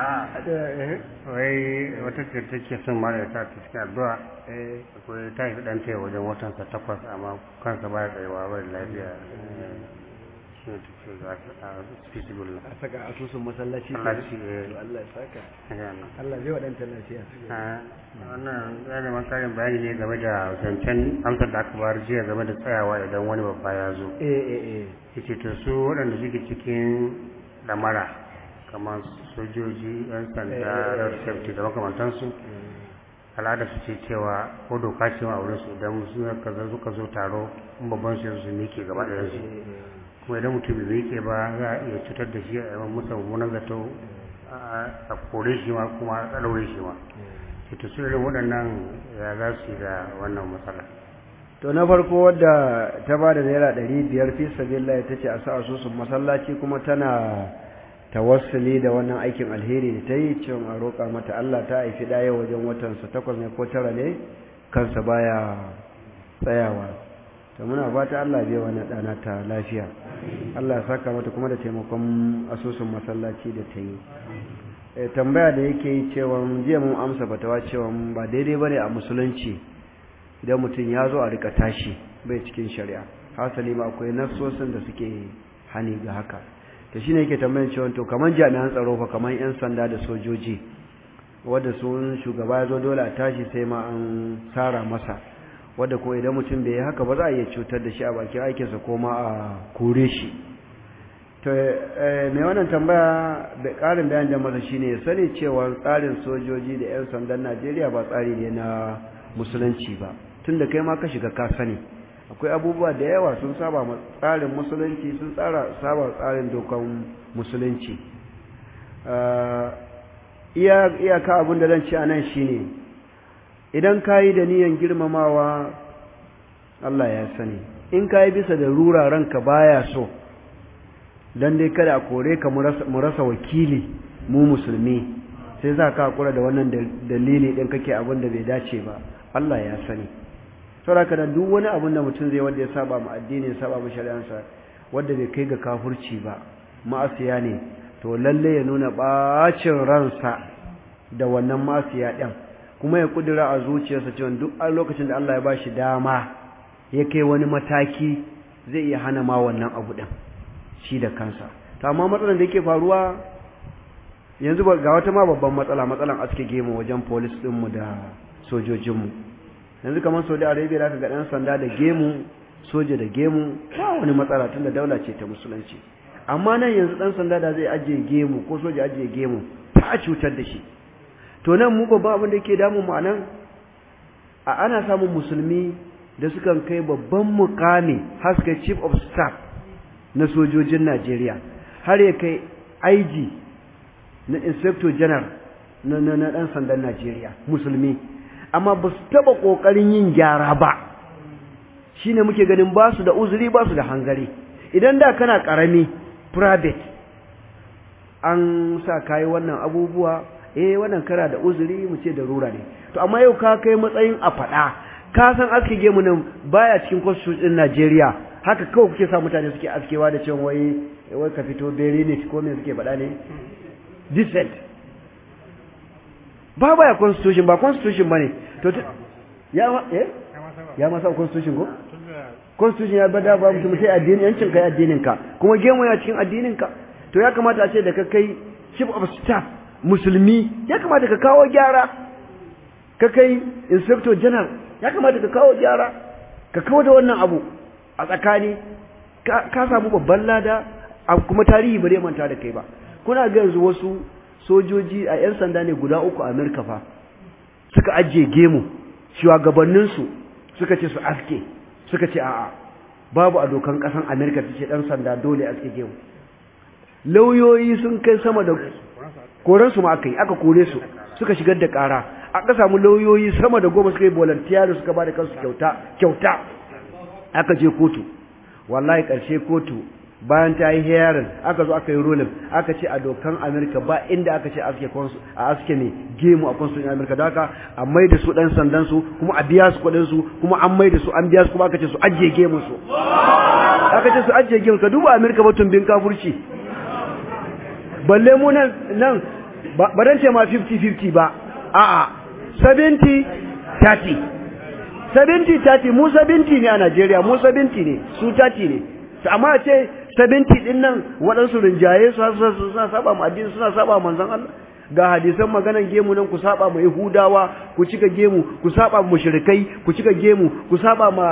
Speaker 3: wai wata ce take son mara ta ta cikin addu'a akwai ta yi dan taya wajen watan sa takwas amma kansa baya tsayawa bai lafiya shi ne take za ta fisibullah
Speaker 1: a saka asusun masallaci
Speaker 3: Allah shi
Speaker 1: Allah ya saka
Speaker 3: eh
Speaker 1: Allah zai wadanta lafiya
Speaker 3: wannan ya zama karin bayani ne game da zancen amsar da aka bayar jiya game da tsayawa idan wani babba ya zo
Speaker 1: eh eh eh
Speaker 3: yace to su waɗanda suke cikin lamara kamar sojoji yan sanda road safety da makamantansu al'ada su ce cewa ko doka ce a wurin su idan suka zo suka zo taro in babban su su miƙe gaba da su kuma idan mutum bai miƙe ba za a iya cutar da shi a yawan musa mummunan zato a kore shi ma kuma a ɗaure shi ma ita su irin waɗannan ya za su yi da wannan matsala
Speaker 1: to na farko wadda ta ba da naira ɗari biyar fi sabilillah ta ce a sa asusun masallaci kuma tana tawassuli da wannan aikin alheri da ta yi cewa a roƙa mata Allah ta haifi ɗaya wajen watansa takwas ne ko tara ne kansa baya tsayawa to muna fata Allah bai wani ɗana ta lafiya Allah ya saka mata kuma da taimakon asusun masallaci da ta yi tambaya da yake yi cewa jiya mun amsa fatawa cewa ba daidai bane a musulunci idan mutum ya zo a rika tashi bai cikin shari'a hasali ma akwai nassosin da suke hani ga haka to shine yake tambayar cewa to kaman jami'an tsaro fa kaman yan sanda da sojoji wanda sun shugaba ya zo dole a tashi sai ma an sara masa wanda ko idan mutum bai yi haka ba za a iya cutar da shi a bakin aikinsa ko ma a kore shi to mai wannan tambaya da ƙarin bayan da masa shine ya sani cewa tsarin sojoji da 'yan sandan Najeriya ba tsari ne na musulunci ba tunda kai ma ka shiga ka sani akwai abubuwa da yawa sun saba ma tsarin musulunci sun tsara saba tsarin dokan musulunci iya iyaka abin da zan ci anan shine idan kayi da niyan girmamawa Allah ya sani in kayi bisa da rura ranka baya so dan dai kada a kore ka mu rasa wakili mu musulmi sai za ka hakura da wannan dalili din kake abin da bai dace ba Allah ya sani saboda da duk wani abin da mutum zai wanda ya saba mu addini ya saba mu shari'ansa wanda bai kai ga kafurci ba ma'asiya ne to lalle ya nuna bacin ransa da wannan ma'asiya din kuma ya kudura a zuciyarsa cewa duk a lokacin da Allah ya bashi dama ya kai wani mataki zai iya hana ma wannan abu din shi da kansa to amma matsalar da yake faruwa yanzu ga wata ma babban matsala matsalan aske gemu wajen police ɗinmu da sojojinmu yanzu kamar saudi arabia da ga ɗan sanda da gemu soja da gemu ba wani matsala tun da daula ce ta musulunci amma nan yanzu ɗan sanda da zai ajiye gemu ko soja ajiye gemu ta cutar da shi to nan mu babban abin da ke damun mu anan a ana samun musulmi da sukan kai babban mukami haska chief of staff na sojojin najeriya har ya kai IG na inspector general na na na dan sandan Najeriya musulmi amma ba su taba kokarin yin gyara ba shine muke ganin ba su da uzuri ba su da hangare idan da kana karami private an sa kai wannan abubuwa eh wannan kara da uzuri mu ce da rura ne to amma yau ka kai matsayin a fada ka san aske gemu nan baya cikin constitution din Najeriya haka kawai kuke sa mutane suke askewa da cewa wai wai ka fito bere ne ko me suke faɗa ne decent ba baya constitution ba constitution bane to ya ma eh ya ma sa constitution ko constitution ya bada ba mutum sai addini yancin kai addinin ka kuma gemu ya cikin addinin ka to ya kamata a ce da ka kai chief of staff musulmi ya kamata ka kawo gyara ka kai inspector general ya kamata ka kawo gyara ka kawo da wannan abu a tsakani ka samu babban lada kuma tarihi bare manta da kai ba kuna ga yanzu wasu sojoji a 'yan sanda ne guda uku a Amerika fa suka ajiye gemu shugabanninsu suka ce su aske suka ce a'a babu a dokan kasan Amerika ta ce dan sanda dole aske gemu lauyoyi sun kai sama da koransu ma aka yi aka kore su suka shigar da kara aka samu lauyoyi sama da goma suka yi volunteer suka ba da kansu kyauta kyauta aka je kotu wallahi ƙarshe kotu bayan ta yi hearing aka zo aka yi ruling aka ce a dokan Amerika ba inda aka ce aske a aske ne gemu a constitution Amerika da haka a mai da su dan sandan su kuma a biya su kuɗin su kuma an mai da su an biya su kuma aka ce su ajiye gemu su aka ce su ajiye gemu ka duba Amerika ba tumbin kafurci balle mu nan nan ba dan ce ma 50-50 ba a'a 70 30 70 30 mu 70 ne a Najeriya mu 70 ne su 30 ne amma ce 70 din nan waɗansu rinjaye su suna saba mu addini suna saba manzon Allah ga hadisan maganan gemu nan ku saba mu Yahudawa ku cika gemu ku saba mu mushrikai ku cika gemu ku saba ma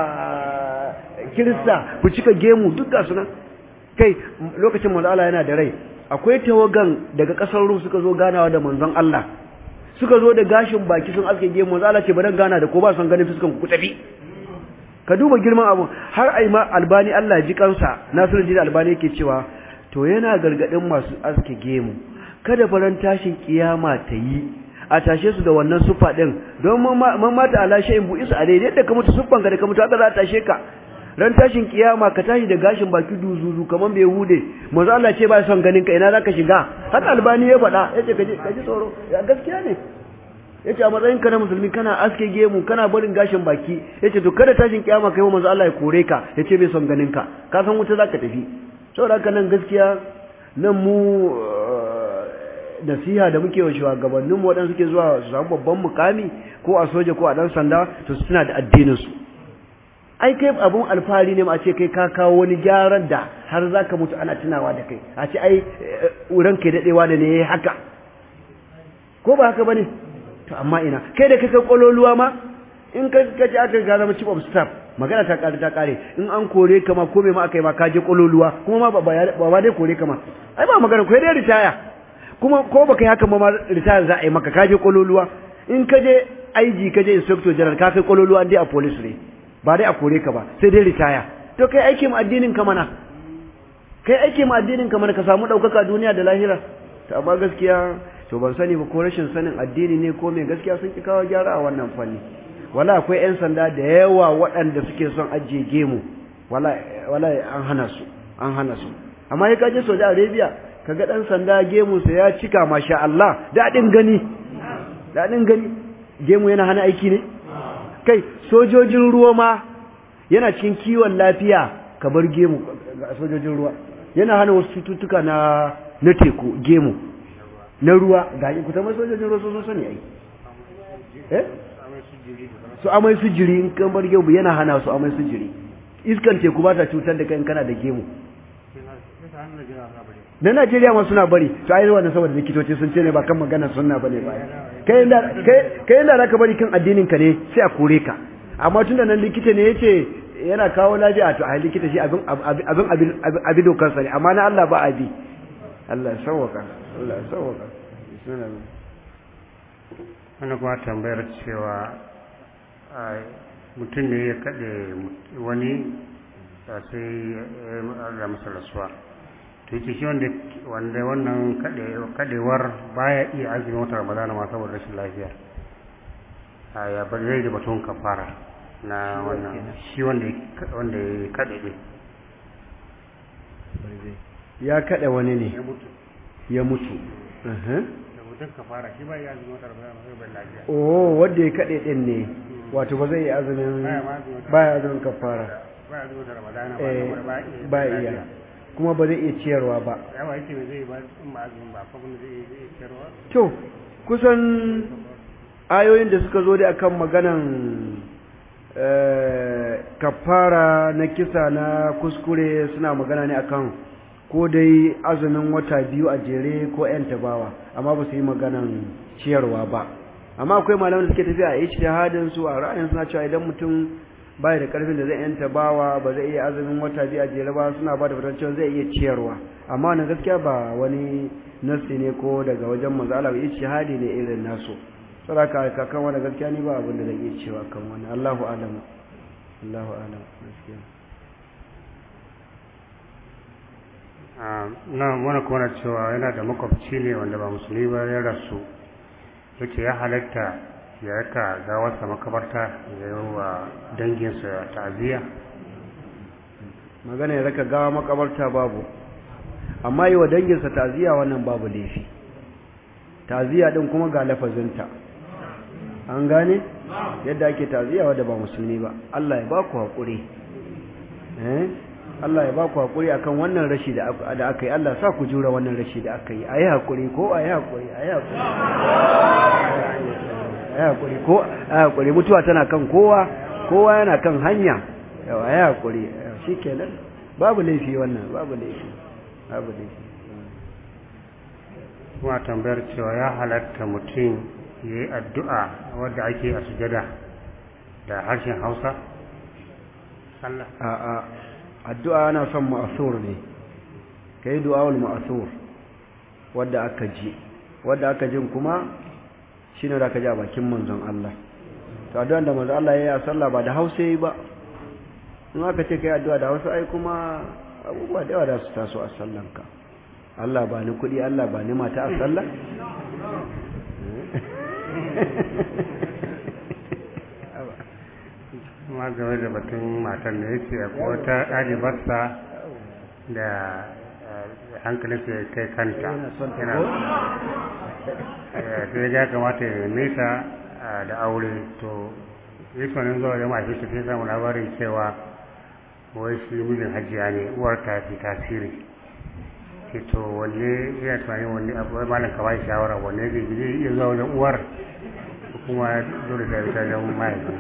Speaker 1: Kirista ku cika gemu duk ga sunan kai lokacin manzon Allah yana da rai akwai tawagan daga kasar Rum suka zo ganawa da manzon Allah suka zo da gashin baki sun aske gemu manzon Allah ce ba dan gana da ko ba son ganin fuskan ku tafi ka duba girman abu har ai ma albani Allah ji kansa Nasiruddin albani yake cewa to yana gargadin masu aske gemu kada faran tashin kiyama ta yi a tashe su da wannan sufa din don man mata ala shay'in bu isa alai yadda ka mutu suffan ka da ka mutu haka za ta tashe ka ran tashin kiyama ka tashi da gashin baki duzuzu kaman bai hude manzo Allah ce ba son ganin ka ina zaka shiga haka albani ya faɗa yace kaje kaje tsoro ya gaskiya ne yace a matsayin ka na musulmi kana aske gemu kana barin gashin baki yace to kada tashin kiyama kai manzo Allah ya kore ka yace bai son ganin ka ka san wuta zaka tafi saboda haka nan gaskiya nan mu nasiha da muke wa shugabannin mu waɗanda suke zuwa su samu babban mukami ko a soja ko a dan sanda to suna da addinin su ai kai abun alfahari ne ma a ce kai ka kawo wani gyaran da har zaka mutu ana tunawa da kai a ce ai ranka dadewa da ne yayi haka ko ba haka bane to amma ina kai da kake kololuwa ma in ka kaje aka ga zama chief of staff magana ta kare ta kare in an kore ka ma ko me ma aka yi ma ka je kololuwa kuma ma ba ba dai kore ka ma ai ba magana ko dai ritaya kuma ko baka yi haka ma ritaya za a yi maka ka je kololuwa in ka je IG ka je inspector general ka kai kololuwa dai a police ne ba dai a kore ka ba sai dai ritaya to kai aiki mu addinin ka mana kai aiki mu addinin ka mana ka samu daukaka duniya da lahira to amma gaskiya to ban sani ba ko rashin sanin addini ne ko me gaskiya sun ki kawo gyara a wannan fanni wala akwai yan sanda da yawa waɗanda suke son ajiye gemu wala wala an hana su an hana su amma ya kaje Saudi Arabia kaga dan sanda gemu sa ya cika masha Allah dadin gani dadin gani gemu yana hana aiki ne kai sojojin ruwa ma yana cikin kiwon lafiya ka bar gemu ga sojojin ruwa yana hana wasu cututtuka na na teku gemu na ruwa ga ku ta sojojin ruwa sun sani ai eh su amai su jiri in kan bar gemu yana hana su amai su jiri iskan teku ba ta cutar da kai in kana da gemu na Najeriya ma suna bari to ai wannan saboda likitoci sun ce ne ba kan magana sunna bane ba kai inda kai kai inda zaka bari kan addinin ka ne sai a kore ka amma tunda nan likita ne yace yana kawo lafiya to ai likita shi abin abin abin abin dokar sa ne amma na Allah ba abi Allah ya sauwaka Allah ya sauwaka bismillah
Speaker 3: wannan kuma tambayar cewa mutum ne ya kaɗe wani sai ya masa rasuwa to yake shi wanda wannan kaɗewar baya iya azumin wata ramadana ma saboda rashin lafiya ya bar zai da batun kafara na wannan shi wanda ya kaɗe ne
Speaker 1: ya kaɗe wani ne ya mutu
Speaker 3: mutum kafara shi ba ya azumin wata ramadana sai bai lafiya
Speaker 1: oh wanda ya kaɗe ɗin ne wato ba zai yi azumin ba ya azumin kafara
Speaker 3: ba ya azumin wata ramadana
Speaker 1: ba iya kuma ba zai iya ciyarwa ba
Speaker 3: yawa yake zai ba in ba azumin ba ko kuma zai iya ciyarwa
Speaker 1: to kusan ayoyin da suka zo da akan maganan kafara na kisa na kuskure suna magana ne akan ko dai azumin wata biyu a jere ko 'yan tabawa amma ba su yi maganan ciyarwa ba amma akwai malaman da suke tafiya a ijtihadin su a ra'ayin suna cewa idan mutum bai da karfin da zai yanta bawa ba zai iya azumin wata biyu a jere ba suna ba da fatan cewa zai iya ciyarwa amma wannan gaskiya ba wani nasi ne ko daga wajen manzo Allah ijtihadi ne irin nasu saboda ka kan wannan gaskiya ni ba abin da zan iya cewa kan wannan Allahu a'lam Allahu a'lam gaskiya
Speaker 3: na wani kuma cewa yana da makwabci ne wanda ba musulmi ba ya rasu yake ya halatta ya raka gawarsa makabarta ya yi wa danginsa ta'aziyya
Speaker 1: magana ya raka gawa makabarta babu amma yi wa danginsa ta'aziyya wannan babu laifi ta'aziyya din kuma ga lafazinta an gane yadda ake ta'aziyya wadda ba musulmi ba Allah ya ba ku haƙuri eh Allah ya ba ku haƙuri akan wannan rashi da aka yi Allah sa ku jura wannan rashi da aka yi a yi haƙuri ko a yi haƙuri a yi haƙuri a yi haƙuri ko a yi haƙuri mutuwa tana kan kowa kowa yana kan hanya yau a yi haƙuri shi kenan babu laifi wannan babu laifi babu laifi
Speaker 3: kuma tambayar cewa ya halatta mutum ya yi addu'a wadda ake a sujada da harshen hausa sallah
Speaker 1: a'a addu'a ana son ma'asur ne ka yi du'awul ma'asur wadda aka ji wadda aka jin kuma shi ne da aka ji a bakin manzon Allah to addu'an da manzon Allah ya yi a sallah ba da hausa yi ba in aka ce ka yi addu'a da hausa ai kuma abubuwa da yawa da su taso a sallanka Allah ba ni kuɗi Allah ba ni mata a sallah
Speaker 3: kuma game da batun matan da yake a wata ɗalibarsa da hankalinsa ya kai kanta yana sai ya kamata ya nesa da aure to yi sonin zuwa da mafi ta sai samu labarin cewa wai shi mijin hajiya ne uwar ta fi tasiri ke to wanne yana tunanin wanne abu wai malam kawai shawara wanne zai zai iya zuwa wajen uwar kuma dole da ita wajen mahaifin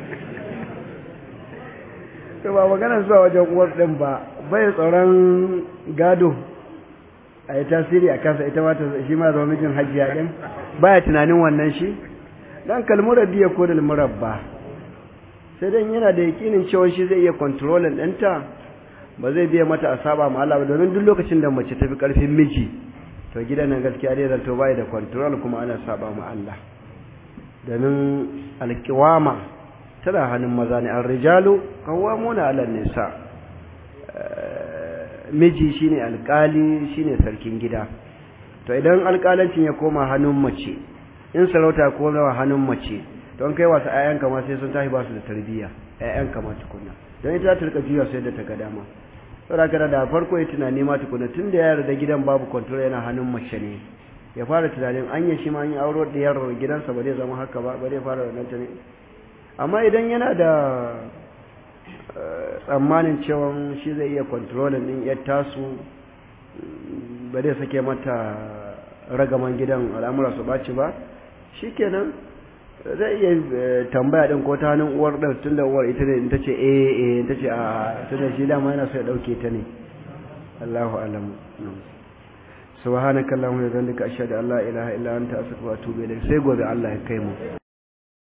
Speaker 1: to ba maganar zuwa wajen uwar ɗin ba bai tsoron gado a yi tasiri a kansa ita mata shi ma zama mijin hajiya ɗin baya tunanin wannan shi dan kalmurar biya ko da murabba sai dan yana da yakinin cewa shi zai iya kontrolin ɗinta ba zai biya mata a saba ma Allah ba domin duk lokacin da mace tafi karfin miji to gidan nan gaskiya dai zanto bai da control kuma ana saba ma Allah domin alkiwama tana hannun maza ne ar-rijalu qawwamuna 'ala nisa miji shine alkali shine sarkin gida to idan alkalancin ya koma hannun mace in sarauta ko nawa hannun mace don kai wasu ayyanka ma sai sun tashi ba su da tarbiyya ayyanka ma tukunna don ita ta rika juya sai da ta ga dama saboda da farko ya tunani ma tukuna tun da ya yarda gidan babu control yana hannun mace ne ya fara tunanin an yi shi ma an yi auro diyar gidansa ba zai zama haka ba ba zai fara wannan tunani amma idan yana da tsammanin cewa shi zai iya controlling din yar tasu ba zai sake mata ragaman gidan al'amura su ɓaci ba shikenan zai iya tambaya din ko ta hannun uwar ɗan tun da uwar ita ne in ta ce eh eh ta ce a tun da shi dama yana so ya ɗauke ta ne Allahu alam subhanakallahumma wa bihamdika ashhadu an la ilaha illa anta astaghfiruka wa atubu ilayk sai gobe Allah ya kai mu